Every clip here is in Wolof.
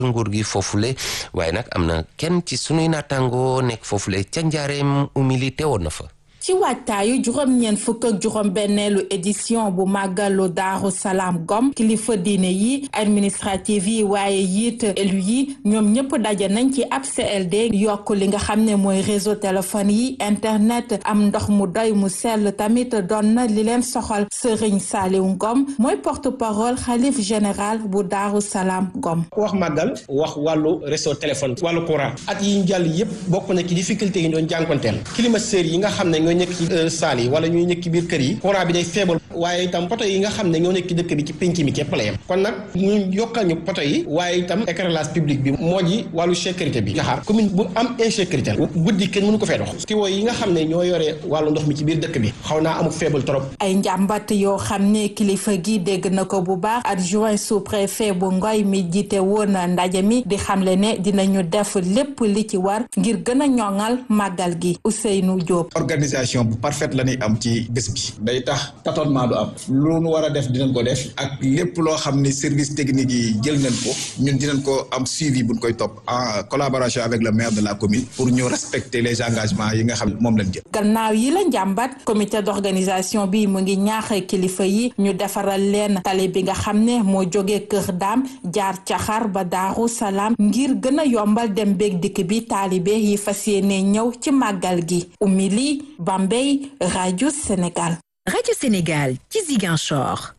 nguur gi foofule waaye nag am na kenn ci sunuy naataangoo nekk foofule ca njaareem umili teewoon na fa ci waajtaayu juróom-ñeent fukk ak juróom-benneelu édition bu màggalu daaru salaam gom kilifa diine yi administrative yi waaye yiit élu yi ñoom ñëpp daje nañ ci ab CLD yokk li nga xam ne mooy réseau téléphone yi internet am ndox mu doy mu sell tamit doon na li leen soxal sëriñ Saliou Ngom mooy porte parole xalif général bu daaru salaam gom ku wax màggal wax wàllu réseau téléphone wàllu courant at yi ñu jàll yëpp bokk na ci difficulté yi ñu doon jànkonteel climatiseurs yi nga xam ne ñoo nekk ci saal yi wala ñuy nekk ci biir kër yi courant bi day faible waaye itam poto yi nga xam ne ñoo nekk ci dëkk bi ci pénc mi képp la yem kon nag ñu yokkal ñu poto yi waaye itam éclairage public bi moo ji wàllu sécurité bi nga xam commune bu am insécurité guddi kenn mënu ko fee dox tiwo yi nga xam ne ñoo yore wàllu ndox mi ci biir dëkk bi xaw naa amul faible trop ay njàmbat yoo xam ne kilifa gi dégg na ko bu baax adjoint sous-préfet bu Ngoy mi jiite woon ndaje mi di xamle ne dinañu def lépp li ci war ngir gën a ñoŋal màggal gi Ousseynou Diop organisation bu parfaite la ñuy am ci bés bi day tax tâtonnement du am lu nu war a def dinañ ko def ak lépp loo xam ni service technique yi jël nañ ko ñun dinañ ko am suivi buñ koy topp en collaboration avec le maire de la commune pour ñu respecter les engagements yi nga xam moom lañ jël. gannaaw yi la njàmbat comité d'organisation bi mu ngi ñaax kilifa yi ñu defaral leen tali bi nga xam ne moo jógee Kër Daam jaar caxar ba Daaru Salaam ngir gën a yombal dem beeg dikk bi taalibe yi fas yéene ñëw ci màggal gi umili Bambey rajo Sénégal. rajo Sénégal ci Ziguinchor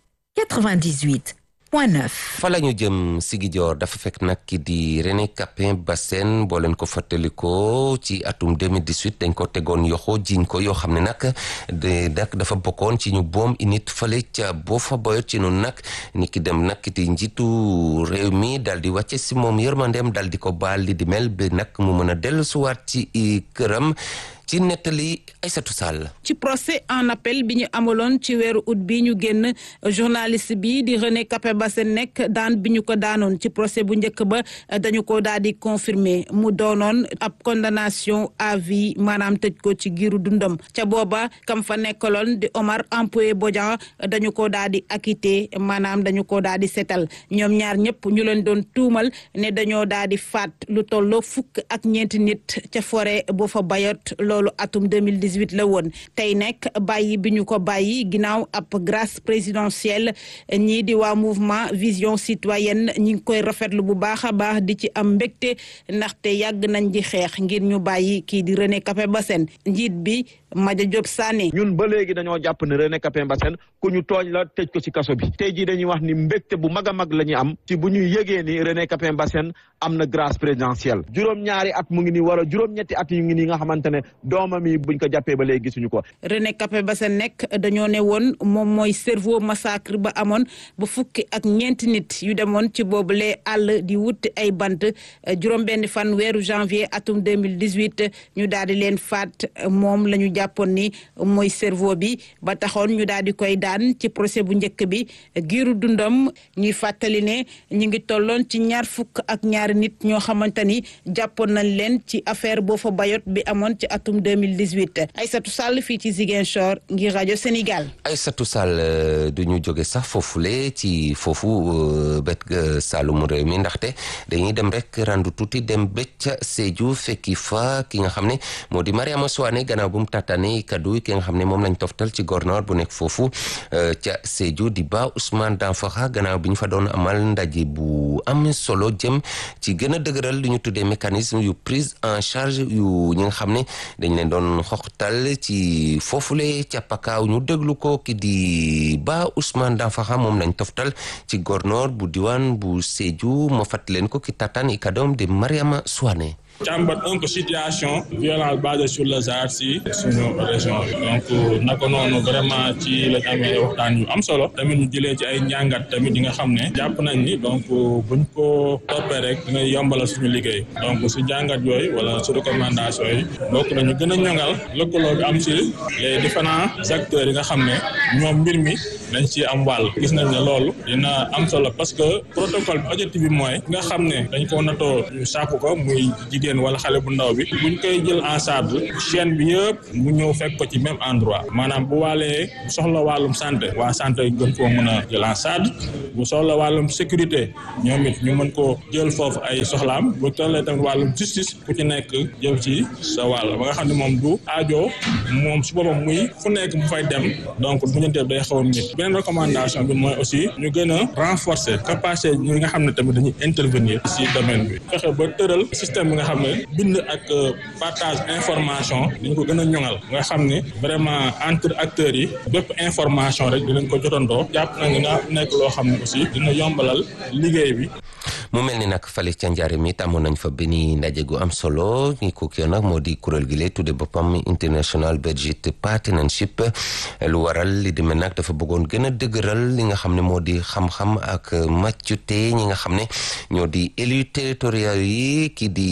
98 point 9. fa la ñu jëm Ziguinchor dafa fekk nag ki di René Capain Bassène boo leen ko fàttalikoo ci atum 2018 dañ ko tegoon yoxo jiñ ko yoo xam ne nag de nag dafa bokkoon ci ñu boom init fale ca boo fa boyot ci noonu nag ni ki dem nag di njiitu réew mi dal di wàcce si moom yërmandeem dal di ko baal li di mel bi nag mu mën a dellu suwaat ci këram ci nettali Aïssatou Sall ci procès en appel bi ñu amaloon ci weeru août bi ñu génn journaliste bi di René Capain Bassène nekk daan bi ñu ko daanoon ci procès bu njëkk ba dañu ko daal di confirmer mu doonoon ab condamnation à vie maanaam tëj ko ci giiru dundam ca booba kam fa nekkaloon di Omar Ampoé Bodian dañu ko daal di acquitté maanaam dañu ko daal di setal ñoom ñaar ñëpp ñu leen doon tuumal ne dañoo daal di faat lu tolloo fukk ak ñeenti nit ca forêt boo fa bayot loolu atum 2018 la woon tey nekk bàyyi bi ñu ko bàyyi ginnaaw ab grâce présidentielle ñii di waa mouvement vision citoyenne ñi ngi koy rafetlu bu baax a baax di ci am mbégte ndaxte yàgg nañ di xeex ngir ñu bàyyi kii di René Capain Bassène njiit bi Madia Diop Sané ñun ba léegi dañoo jàpp ne René Capain Bassène ku ñu tooñ la tëj ko ci kaso bi tey jii dañuy wax ni mbégte bu mag a mag la ñuy am ci bu ñuy yëgee ni René Capain Bassène am na grâce présidentielle juróom-ñaari at mu ngi nii wala juróom-ñetti at yu ngi nii nga xamante ne doomam yi buñ ko jàppee ba léegi gisuñu ko. René Capain Bassène nekk dañoo ne woon moom mooy cerveau massacre ba amoon ba fukki ak ñeenti nit yu demoon ci boobule àll di wut ay bant juróom-benn fan weeru janvier atum 2018 ñu daal di leen faat moom la ñu jàppoon ni mooy cerveau bi ba taxoon ñu daal di koy daan ci procès bu njëkk bi giiru dundam ñuy fàttali ne ñu ngi tolloon ci ñaar fukk ak ñaari nit ñoo xamante ni jàppoon nañ leen ci affaire boo fa bayot bi amoon ci atum 2018 Aïssatou Sall fii ci Ziguinchor ngir rajo Sénégal. Aïssatou Sall du ñu jóge sax foofule ci foofu bet Saloum réew mi ndaxte dañuy dem rek randu tuuti dem bëcc Sédhiou fekki fa ki nga xam ne moo di Mariama Souane gannaaw bu mu tàttaane kaddu ki nga xam ne moom lañ toftal ci gornoor bu nekk foofu ca Sédhiou di ba Ousmane Danfakha gannaaw bi ñu fa doon amal ndaje bu am solo jëm ci gën a dëgëral lu ñu tuddee mécanisme yu prise en charge yu ñi nga xam ne dañ leen doon xoxtal ci foofule ca pakaaw ñu déglu ko ki di ba Ousmane Danfakha moom lañ toftal ci gornoor bu diwaan bu Sédhiou moo fàttali leen ko ki tataan i kadoom di Mariama Souane càmbat un peu situation violence basée sur le genre si suñu région bi donc naka noonu vraiment ci lañ amee waxtaan yu am solo tamit ñu jëlee ci ay njàngat tamit yi nga xam ne jàpp nañ ni donc buñ ko toppee rek dina yombalal suñu liggéey donc si njàngat yooyu wala si recommandation yi bokk nañu gën a ñongal lëkkaloo bi am si les différents acteurs yi nga xam ne ñoom mbir mi dañ ci am wàll gis nañ ne loolu dina am solo parce que protocole bi objectif bi mooy nga xam ne dañ ko natoo ñu sàkku ko muy jigéen wala xale bu ndaw bi buñ koy jël en charge chaîne bi yëpp mu ñëw fekk ko ci même endroit maanaam bu waalee soxla wàllum santé waa santé gën koo mën a jël en charge bu soxla wàllum sécurité ñoom it ñu mën koo jël foofu ay soxlaam bu tollee tamit wàllum justice ku ci nekk jël ci sa wàll ba nga xam ne moom du aajo moom su boobam muy fu nekk bu fay dem donc muñanteeb day xaw a mit beneen recommandation bi mooy aussi ñu gën a renforcer capacité ñi nga xam ne tamit dañuy intervenir ci domaine bi fexe ba tëral système bi nga xam ne bind ak partage information dañ ko gën a ñoŋal nga xam ne vraiment entre acteurs yi bépp information rek dinañ ko jotandoo jàpp na nga nekk loo xam ne aussi dina yombalal liggéey bi mu mel ni nag fale ca njaareem it amoon nañ fa benn ndaje gu am solo ñi ko kii nag moo di kuréel gi lay tudde boppam International Budget Partnership lu waral li demee nag dafa bëggoon gën a dëgëral li nga xam ne moo di xam-xam ak màccute ñi nga xam ne ñoo di élus territoriaux yi ki di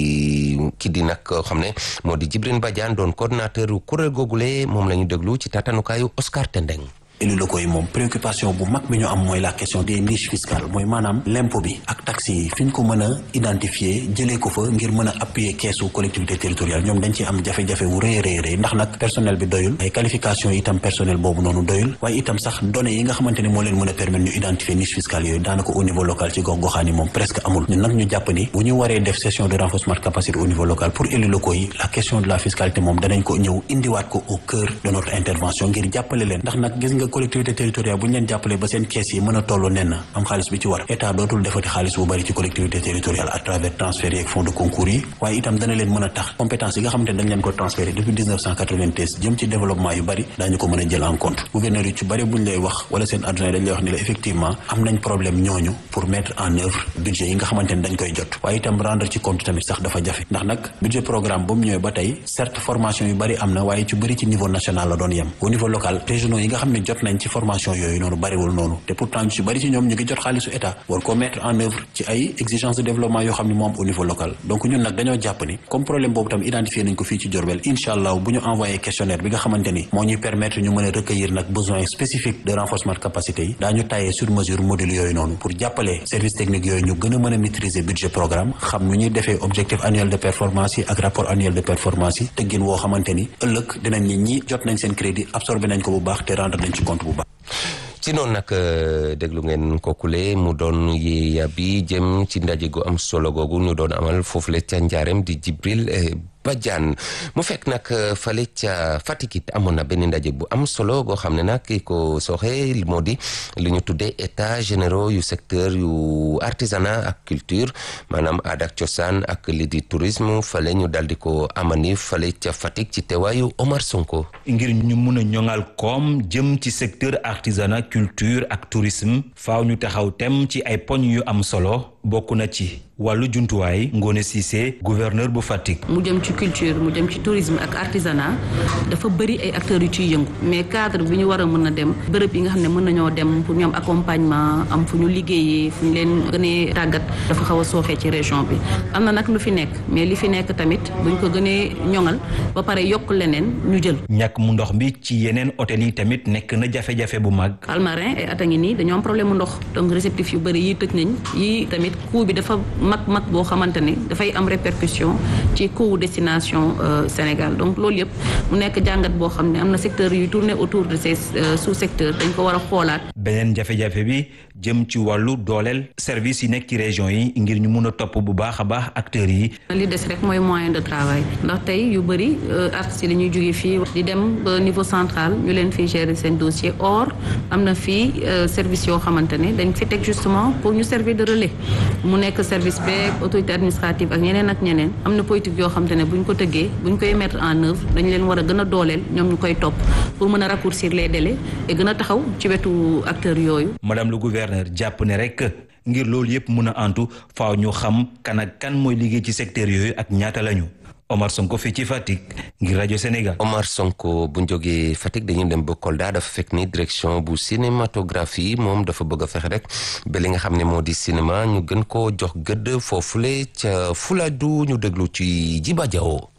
ki di nag xam ne moo di Djibril Badiane doon coordonnateur kuréel googule moom la ñu déglu ci tatanukaayu Oscar Tendeng élus locaux yi moom préoccupation bu mag bi ñu am mooy la question des niches fiscales mooy maanaam l'impôt bi ak taxes yi fi ñu ko mën a identifier jëlee ko fa ngir mën a appuyer keesu collectivité territoriale ñoom dañ ci am jafe-jafe wu rëy rëy rëy ndax nag personnel bi doyul ay qualification yi itam personnel boobu noonu doyul waaye itam sax données yi nga xamante ne moo leen mën a permettre ñu identifier niche fiscale yooyu daanaka au niveau local ci gox goxaan yi moom presque amul ñun nag ñu jàpp ni bu ñu waree def session de renforcement de capacité au niveau local pour élus locaux yi la question de la fiscalité moom danañ ko ñëw indiwaat ko au cœur de notre intervention ngir jàppale leen ndax nag gis nga collectivité territoriale bu ñu leen jàppalee ba seen kees yi mën a toll nen am xaalis bi ci war état dootul defati xaalis bu bari ci collectivité territoriale à travers transfert yi ak fonds de concours yi waaye itam dana leen mën a tax compétence yi nga xamante ne dañ leen ko transféré depuis 1993 jëm ci développement yu bari daañu ko mën a jël en compte gouverneur yu ci bari bu ñu lay wax wala seen adjoint dañ lay wax ni la effectivement am nañ problème ñooñu pour mettre en œuvre budget yi nga xamante ne dañ koy jot waaye itam rendre ci compte tamit sax dafa jafe ndax nag budget programme ba mu ñëwee ba tey certes formation yu bari am na waaye ci bëri ci niveau national la doon yem au niveau local régionaux yi nga xam ne jot nañ ci formation yooyu noonu bariwul noonu te pourtant ñu ci bari ci ñoom ñu ngi jot xaalisu état war ko mettre en œuvre ci ay exigences de développement yoo xam ne moom au niveau local donc ñun nag dañoo jàpp ni comme problème boobu tam identifié nañ ko fii ci Diourbel incha allah bu ñu envoyé questionnaire bi nga xamante ni moo ñuy permettre ñu mën a recueillir nag besoins spécifiques de renforcement de capacité yi daañu taillé sur mesure module yooyu noonu pour jàppale service technique yooyu ñu gën a mën a maîtriser budget programme xam nu ñuy defee objectif annuel de performance yi ak rapport annuel de performance yi tëggin woo xamante ni ëllëg dinañ ni ñi jot nañ seen crédit absorbé nañ ko bu baax te rendre nañ ci compte bu baax ci noonu nag déglu ngeen kookule mu doon yeeya bi jëm ci ndaje gu am solo googu ñu doon amal foofule ca njaareem di Jibril Badiane mu fekk nag fale ca Fatick it amoon na benn ndaje bu am solo goo xam ne nag ki ko sooxe moo di li ñu tuddee état généraux yu secteur yu artisanat ak culture maanaam aada ak cosaan ak li di tourisme fale ñu dal di ko amani fale ca Fatick ci teewaayu Omar Sonko. ngir ñu mun a ñoŋal koom jëm ci secteur artisanat culture ak tourisme faaw ñu taxaw tem ci ay poñ yu am solo bokk na ci wàllu jumtuwaay Ngone Cissé gouverneur bu Fatick. mu jëm ci culture mu jëm ci tourisme ak artisanat dafa bëri ay acteurs yu ciy yëngu mais cadre bi ñu war a mën a dem bërëb yi nga xam ne mën nañoo dem pour ñu am accompagnement am fu ñu liggéeyee fu ñu leen gënee tàggat dafa xaw a sooxee ci région bi am na nag lu fi nekk mais li fi nekk tamit buñ ko gënee ñoŋal ba pare yokk leneen ñu jël. ñàkk mu ndox bi ci yeneen hôtel yi tamit nekk na jafe-jafe bu mag. Palmarin ay at a ngi nii dañoo am problème mu ndox donc réceptif yu bëri yi tëj nañ yi tamit coût bi dafa mag mag boo xamante ni dafay am répercussion ci coût destination Sénégal donc loolu yëpp mu nekk jàngat boo xam ne am na secteur yu tourné autour de ces sous secteurs dañ ko war a xoolaat. beneen jafe-jafe bi jëm ci wàllu dooleel service yi nekk ci région yi ngir ñu mun a topp bu baax a baax acteurs yi. li des rek mooy moyen de travail ndax tey yu bëri artistes yi dañuy jóge fii di dem ba niveau central ñu leen fiy gérer seen dossier or am na fii service yoo xamante ne dañ fi teg justement pour ñu servir de relais mu nekk service beeg autorité administrative ak ñeneen ak ñeneen am na politique yoo xamante ne bu ñu ko tëggee bu ñu koy mettre en œuvre dañu leen war a gën a dooleel ñoom ñu koy topp pour mën a raccourcir les délais et gën a taxaw ci wetu acteurs yooyu. madame le gouverneur jàpp ne rek ngir loolu yëpp mun a antu faaw ñu xam kan ak kan mooy liggéey ci secteur yooyu ak ñaata lañu. Omar Sonko fii ci Fatick ngir rajo Sénégal. Omar Sonko bu ñu jógee Fatick dañuy dem ba Kolda dafa fekk ni direction bu cinématographie moom dafa bëgg a fexe rek ba li nga xam ne moo di cinéma ñu gën koo jox gëdd foofule ca Fuladu ñu déglu ci Jiba Jawo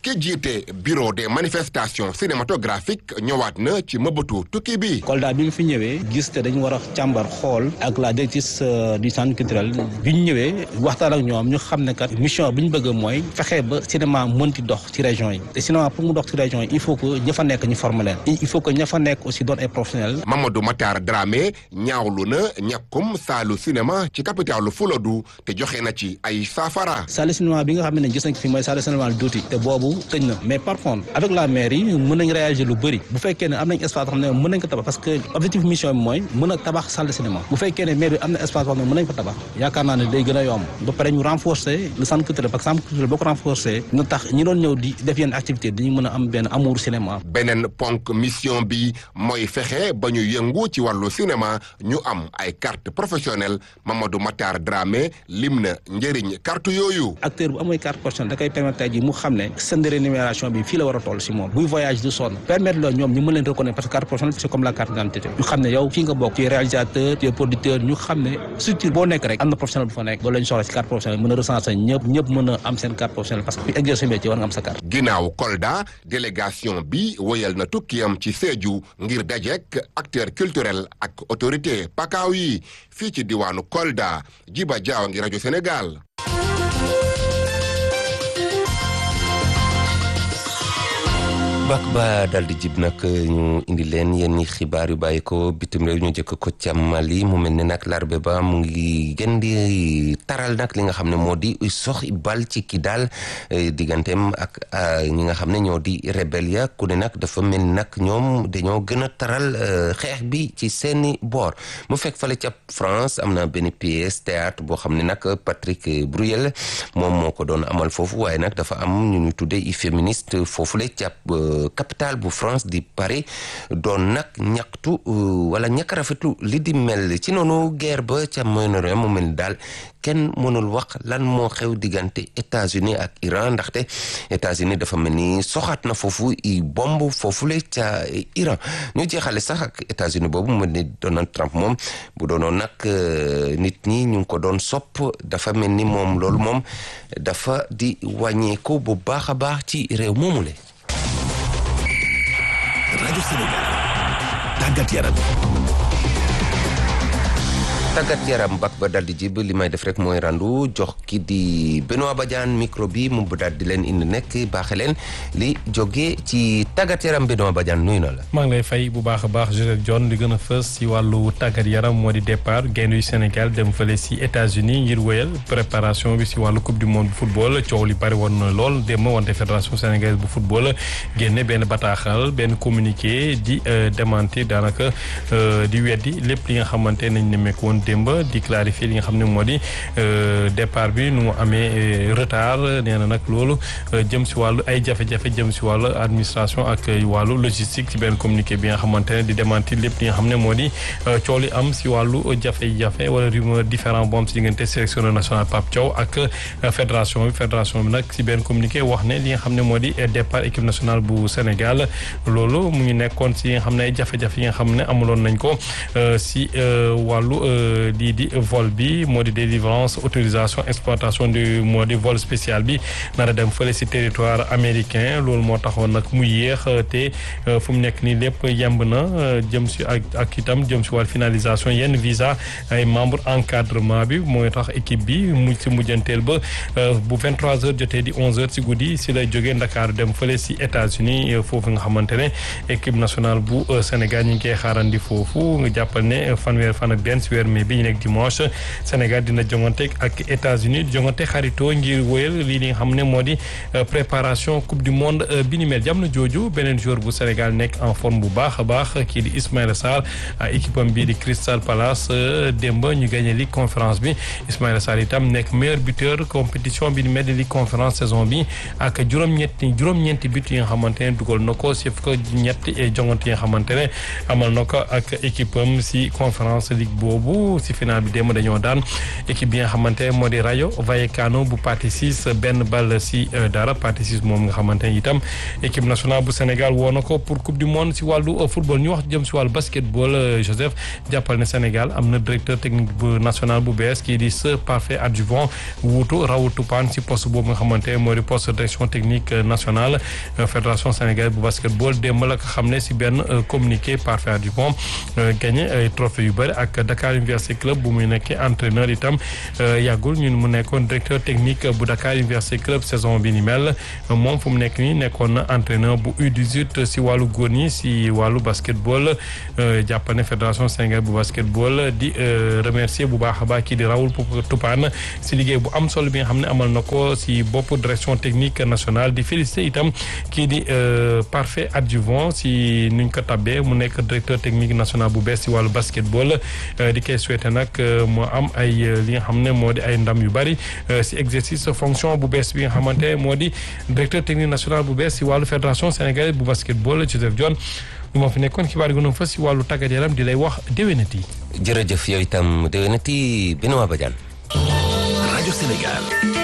ki jiite bureau des manifestations cinématographiques ñëwaat na ci mëbëtu tukki bi. Kolda bi nga fi ñëwee gis te dañu war a càmbar xool ak la directrice du centre culturel bi ñu ñëwee waxtaan ak ñoom ñu xam ne kat mission bi ñu bëgg mooy fexe ba cinéma mënti dox ci région yi te cinéma pour mu dox ci région yi il faut que ña fa nekk ñu former leen il faut que ña fa nekk aussi doon ay professionnels. Mamadou Matar Dramé ñaawlu na ñàkkum saalu cinéma ci capitalu Fuladu te joxe na ci ay saafara. salle cinéma bi nga xam ne gis nañ fi mooy salle cinéma duuti te boobu tëj na mais par contre avec la mairie mën nañ réagir lu bëri bu fekkee ne am nañ espace xam ne mën nañ ko tabax parce que objectif mission bi mooy mën a tabax salle de cinéma bu fekkee ne maire bi am na espace boo xam ne mën nañ ko tabax yaakaar naa ne day gën a yomb ba pare ñu renforcer le centre culturel parce que centre culturel boo ko renforcer na tax ñi doon ñëw di def yenn activité dañu mën a am benn amour cinéma beneen ponk mission bi mooy fexe ba ñu yëngu ci wàllu cinéma ñu am ay carte professionnelle Mamadou Matar Dramé lim na njëriñ carte yooyu acteur bu amooy carte professionnelle da koy permettre tey ji mu xam ne seen rémunération bi fii la war a toll si moom buy voyage du sonn permettre la ñoom ñu mën leen reconnaître parce que carte professionnelle c'est comme la carte d'identité ñu xam ne yow fii nga bokk tu es réalisateur tu es producteur ñu xam ne structure boo nekk rek am na professionnel bu fa nekk loolu la ñu soxla si carte professionnelle mën a recenser ñëpp ñëpp mën a am seen carte professionnelle parce que fi exercer métier war nga am sa carte ginnaaw Kolda délégation bi woyal na tukkiyam ci Sédhiou ngir dajek acteur culturel ak autorité pakaaw yi fii ci diwaanu Kolda Jiba Jaaw ngi rajo Sénégal bak ba dal di jib nag ñu indi leen yenn xibaar yu bàyyi ko bitim réew ñu jëkk ko ca Mali mu mel ne nag larbe ba mu ngi gën di taral nag li nga xam ne moo di sox bal ci ki daal digganteem ak ñi nga xam ne ñoo di rebelle ya ku ne nag dafa mel nag ñoom dañoo gën a taral xeex bi ci seeni boor mu fekk fale ca France am na benn pièce théâtre boo xam ne nag Patrick Bruyel moom moo ko doon amal foofu waaye nag dafa am ñu ñu tuddee i féministe foofule ca capitale bu France di Paris doon nag ñaxtu wala ñàkk rafetlu li di mel ci noonu guerre ba ca Moyen-Orient mu mel daal kenn mënul wax lan moo xew diggante États-Unis ak Iran ndaxte États-Unis dafa mel ni soxaat na foofu i bomb foofule ca Iran ñu jeexale sax ak États-Unis boobu mu mel ni Donald Trump moom bu doonoon nag nit ñi ñu ngi ko doon sopp dafa mel ni moom loolu moom dafa di wàññeeku bu baax a baax ci réew moomule rajo Sénégal tàggat yaram tàggat yaram bak ba dal di jib li may def rek mooy randu jox ki di Benoît Badiane micro bi mu daal di leen indi nekk baaxe leen li jóge ci tàggat yaram Benoît Badiane nuyu na la. maa ngi lay fay bu baax a baax Joseph John di gën a fës si wàllu tàggat yaram moo di départ gaynde yu Sénégal dem fële si États-Unis ngir wéyal préparation bi si wàllu coupe du monde bu football coow li bari woon na lool démb wante fédération sénégalaise bu football génne benn bataaxal benn communiqué di démentir daanaka di weddi lépp li nga xamante nañ nemmeeku woon démb di clarifier li nga xam ne moo di départ bi nu mu amee retard nee na nag loolu jëm si wàllu ay jafe-jafe jëm si wàllu administration ak wàllu logistique ci benn communiqué bi nga xamante ne di démentir lépp li nga xam ne moo di coow li am si wàllu jafe-jafe wala rumeur différent bu am si diggante sélectionneur national Pape Thiaw ak fédération bi fédération bi nag si benn communiqué wax ne li nga xam ne moo di départ équipe nationale bu Sénégal loolu mu ngi nekkoon si nga xam ne ay jafe-jafe yi nga xam ne amuloon nañ ko si wàllu lii di vol bi moo di délivrance autorisation exploitation du moo di vol spécial bi nar a dem fële si territoire américain loolu moo taxoon nag mu yéex te fu mu nekk nii lépp yemb na jëm si ak ak itam jëm si wàllu finalisation yenn visa ay membre encadrement bi mooy tax équipe bi mu si mujjanteel ba bu 23 heures jotee di 11 heures si guddi si lay jógee Ndakaaru dem fële si États-Unis foofu nga xamante ne équipe nationale bu Sénégal ñu ngi koy xaarandi foofu nga jàppal ne fanweer fan ak benn si weer mai bi ñu nekk dimanche Sénégal dina jongante ak États-Unis jongante xaritoo ngir wéyal lii li nga xam ne moo di préparation coupe du monde bi ni mel jamono jooju beneen joueur bu Sénégal nekk en forme bu baax a baax kii di Ismaïla Sarr équipe am bii di Crystal Palace démb ñu gagné Ligue conférence bi Ismaïla Sarr itam nekk meilleur buteur compétition bi ni mel di Ligue conférence saison bi ak juróom-ñetti juróom-ñeenti but yi nga xamante ne dugal na ko si ko ñetti jongante yi nga xamante ne amal na ko ak équipe am si conférence ligue boobu Sédhiou si final bi démb dañoo daan équipe bi nga xamante moo di Rayo Vallecano bu partie six benn ball si dara partie six moom nga xamante ne itam équipe nationale bu Sénégal woo na ko pour coupe du monde si wàllu football ñu wax jëm si wàllu basketball Joseph jàppal ne Sénégal am na directeur technique bu national bu bees kii di ce parfait adjuvant wuutu Raoul Toupane si poste boobu nga xamante moo di poste direction technique nationale fédération sénégalaise bu basketball démb la ko xam ne si benn communiqué parfait adjuvant gagné ay trophée yu bëri ak Dakar Université Club bu muy nekkee entraîneur itam yàggul ñun mu nekkoon directeur technique bu Dakar Université Club saison bi ni mel moom fu mu nekk nii nekkoon na entraîneur bu U18 si wàllu góor ñi si wàllu basketball jàpp ne fédération sénégalaise bu basketball di remercier bu baax a baax kii di Raoul Toupane si liggéey bu am solo bi nga xam ne amal na ko si bopp direction technique nationale di féliciter itam kii di parfait adjuvant si nuñ ko tabbee mu nekk directeur technique national bu bees si wàllu basketball di koy souhaiter nag moo am ay li nga xam ne moo di ay ndam yu bari si exercice fonction bu bees bi nga xamante moo di directeur technique national bu bees si wàllu fédération sénégalaise bu basketball Joseph Dione lu ma fi nekkoon xibaar yi gënoon fa si wàllu tàggat yaram di lay wax déwénati. jërëjëf yow itam déwénati Benoît Badiane. rajo Sénégal.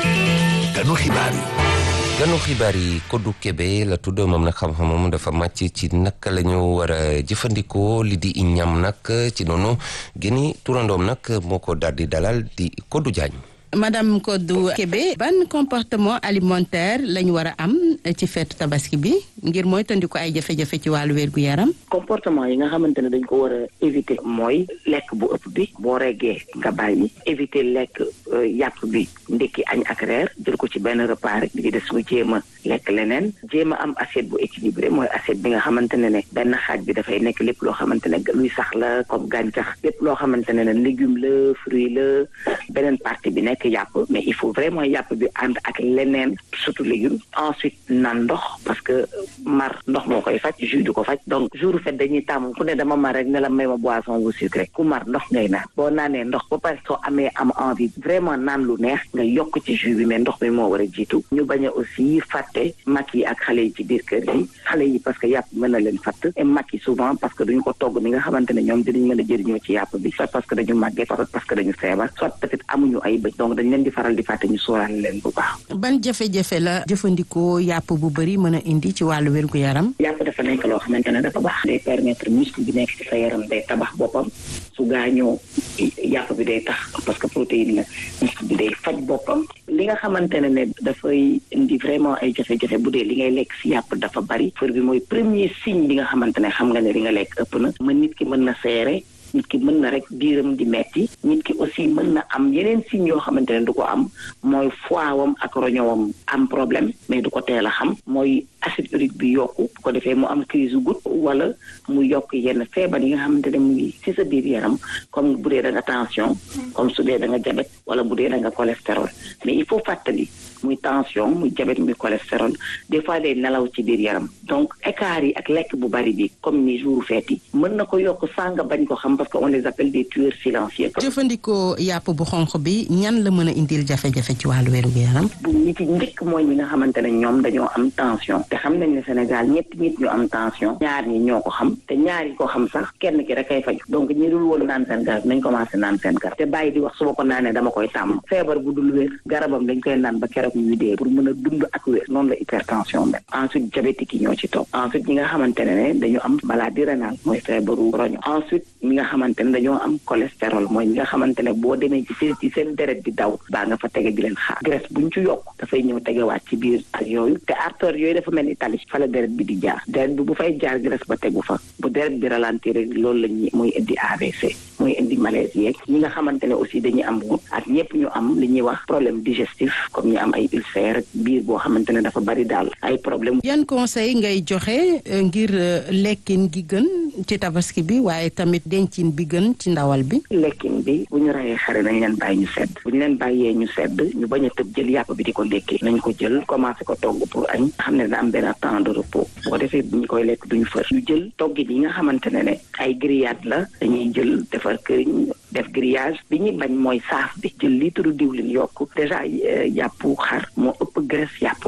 ganu xibaar yi. ganu xibaar yi Kodou Kébé la tudd moom nag xam-xamam dafa màcc ci naka la ñu war a jëfandikoo li di ñam nag ci noonu gëni turandoom nag moo ko daal di dalal di Kodou Diagne. madame Kodou Kébé ban comportement alimentaire lañ war a am ci feetu tabaski bi ngir mooy tandi ko ay jafe-jafe ci wàllu wér gu yaram. comportement yi nga xamante ne dañ ko war a éviter mooy lekk bu ëpp bi boo reggee nga bàyyi éviter lekk yàpp bi ndekki añ ak reer jël ko ci benn repas rek di des mu jéem a lekk leneen jéem a am assiette bu équilibré mooy assiette bi nga xamante ne ne benn xaaj bi dafay nekk lépp loo xamante ne luy sax la comme gàncax lépp loo xamante ne ne légume la fruit la beneen partie bi nekk yàpp mais il faut vraiment yàpp bi ànd ak leneen surtout légumes ensuite naan ndox parce que mar ndox moo koy faj jus du ko faj donc jour fait dañuy tàmm ku ne dama mar rek ne la may ma boisson bu sucré ku mar ndox ngay naan boo naanee ndox ba pare soo amee am envie vraiment naan lu neex nga yokk ci jus bi mais ndox bi moo war a jiitu ñu bañ a aussi fàtte mag yi ak xale yi ci biir kër yi xale yi parce que yàpp mën na leen fatt et mag yi souvent parce que duñu ko togg ni nga xamante ne ñoom dinañ mën a jëriñoo ci yàpp bi soit parce que dañu màggee soit parce que dañu feebar soit peut-être amuñu ay bëj donc dañ leen di faral di fàtte ñu sóoraale leen bu baax. ban jafe-jafe la jëfandikoo yàpp bu bëri mën a indi ci wàllu wér gu yaram. yàpp dafa nekk loo xamante ne dafa baax. day permettre muscle bi nekk ci sa yaram day tabax boppam su gaañoo yàpp bi day tax parce que protéine la muscle bi day faj boppam. li nga xamante ne ne dafay indi vraiment ay jafe-jafe bu dee li ngay lekk si yàpp dafa bari. fër bi mooy premier signe bi nga xamante ne xam nga ne li nga lekk ëpp na. mën nit ki mën na seere. nit ki mën na rek biiram di metti nit ki aussi mën na am yeneen signes yoo xamante ne du ko am mooy foiwam ak roñowam am problème mais du ko teel a xam mooy acide urique bi yokku bu ko defee mu am crise goutte wala mu yokk yenn feebar yi nga xamante ne mu ngi ci sa biir yaram comme bu dee da nga tension comme su dee da nga diabète wala bu dee da nga cholestérol mais il faut fàttali muy tension muy diabète muy cholestérol des fois day nelaw ci biir yaram donc écart yi ak lekk bu bari bi comme ni jour fête yi mën na ko yokk sànga bañ ko xam parce que on les appelle des tueurs silencieux. jëfandikoo yàpp bu xonq bi ñan la mën a indil jafe-jafe ci wàllu wéru yaram. bu ñi ci njëkk mooy ñi nga xamante ne ñoom dañoo am tension. te xam nañ ne Sénégal ñetti nit ñu am tension. ñaar ñi ñoo ko xam te ñaar yi ko xam sax kenn ki rek kay faju donc ñi dul woon naan seen garab nañ commencé naan seen garab te bàyyi di wax su ma ko naanee dama koy tàmm. feebar bu dul wér garabam dañ koy naan ba keroog ñu dee pour mën a dund ak wér noonu la hypertension mel. ensuite diabétique yi ñoo ci topp. ensuite ñi nga xamante ne dañu am maladie rénale mooy feebaru roño ensuite ñi nga xamante ne dañoo am cholestérol mooy ñi nga xamante ne boo demee ci seen ci seen deret bi daw baa nga fa tege di leen xaar graisse buñ ci yokk dafay ñëw tegewaat ci biir ak yooyu te artère yooyu dafa mel ni tali fa la deret bi di jaar deret bi bu fay jaar graisse ba tegu fa bu deret bi ralentir loolu la ñuy muy indi AVC muy indi malaise yeeg ñi nga xamante ne aussi dañuy am wut ak ñëpp ñu am li ñuy wax problème digestif comme ñu am ay ulcère biir boo xamante ne dafa bari daal ay problème yan conseil ngay joxe ngir lekkin gi gën ci tabaski bi waaye tamit dencin bi gën ci ndawal bi lekkin bi bu ñu rayee xare nañ leen bàyyi ñu sedd bu ñu leen bàyyee ñu sedd ñu bañ a tëb jël yàpp bi di ko lékkee nañ ko jël commencé ko togg pour añ xam ne dina am benn temps de repos bu ko defee bu ñu koy lekk duñu fër ñu jël toggin yi nga xamante ne ne ay grillade la dañuy jël defar këriñ def grillage bi ñuy bañ mooy saaf bi jël litre diwlin yokk déjà yàpp xar moo ëpp graisse yàpp nag bu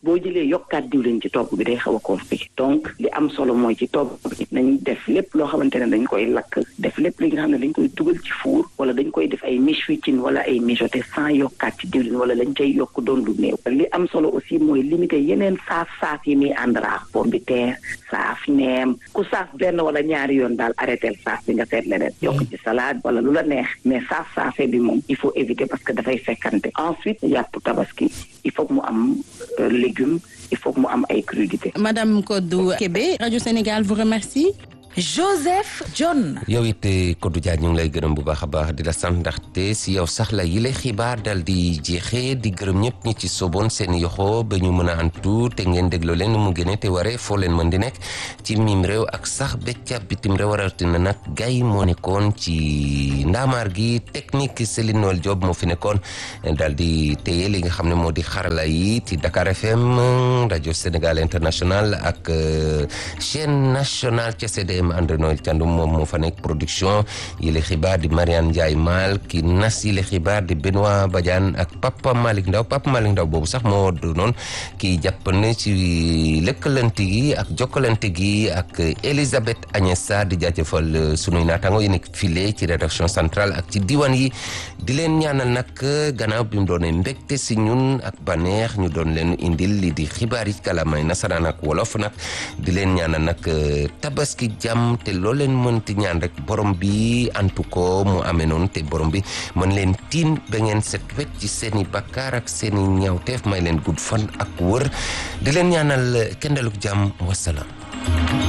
boo jëlee yokkaat diwlin ci togg bi day xaw a compliqué donc li am solo mooy ci togg bi nañ def lépp loo xamante ne dañ koy lakk def lépp li nga xam ne dañ koy dugal ci four wala dañ koy def ay miche-wicin wala ay mijoté sans yokkaat ci diwlin wala lañ cay yokk doon lu néew li am solo aussi mooy limité yeneen saaf saaf yi muy àndraak pomme de terre saaf neem ku saaf benn wala ñaari yoon daal arrêté saaf bi nga seet leneen yokk ci salade wala lu la neex mais saaf saafee bi moom il faut éviter parce que dafay fekkante ensuite yàpp tabaski il faut mu am légumes il faut mu am ay crudités. Madame Kodou Kébé Radio Sénégal vous remercie. Joseph John. yow it Kodou Dia ñu ngi lay gërëm bu baax a baax di la sant ndaxte si yow sax la yile xibaar dal di jeexee di gërëm ñëpp ñi ci soboon seen yoxo ba ñu mën a antu te ngeen dégloo leen mu gënee te waree foo leen mën di nekk ci mim réew ak sax becca bitim réew rawatina nag gay moo nekkoon ci ndaamaar gi technique Céline Noël Diop moo fi nekkoon dal di téye li nga xam ne moo di xarala yi ci Dakar FM rajo Sénégal International ak chaîne nationale ca CDM André Noël Thiandoum moom moo fa nekk production yile xibaar di Mariane Ndiaye Mal ki nas yile xibaar di Benoît Badiane ak Papa Malick Ndaw Papa Malick Ndaw boobu sax moo doonoon ki jàppane ci lëkkalante gi ak jokkalante gi ak Elisabeth Agnès Sarr di jaajëfal sunuy naataango yi nekk file ci rédaction centrale ak ci diwaan yi di leen ñaanal nag gannaaw bi mu doonee mbégte si ñun ak baneex ñu doon leen indil li di xibaar yi kalamay nasaraan ak wolof nag di leen ñaanal nag tabaski jàmm te loo leen mënti ñaan rek borom bi antu ko mu amee noonu te borom bi mën leen tiin ba ngeen set wecc ci seeni bakkaar ak seeni ñaawteef may leen gudd fan ak wër di leen ñaanal kendaluk jàmm wasalaam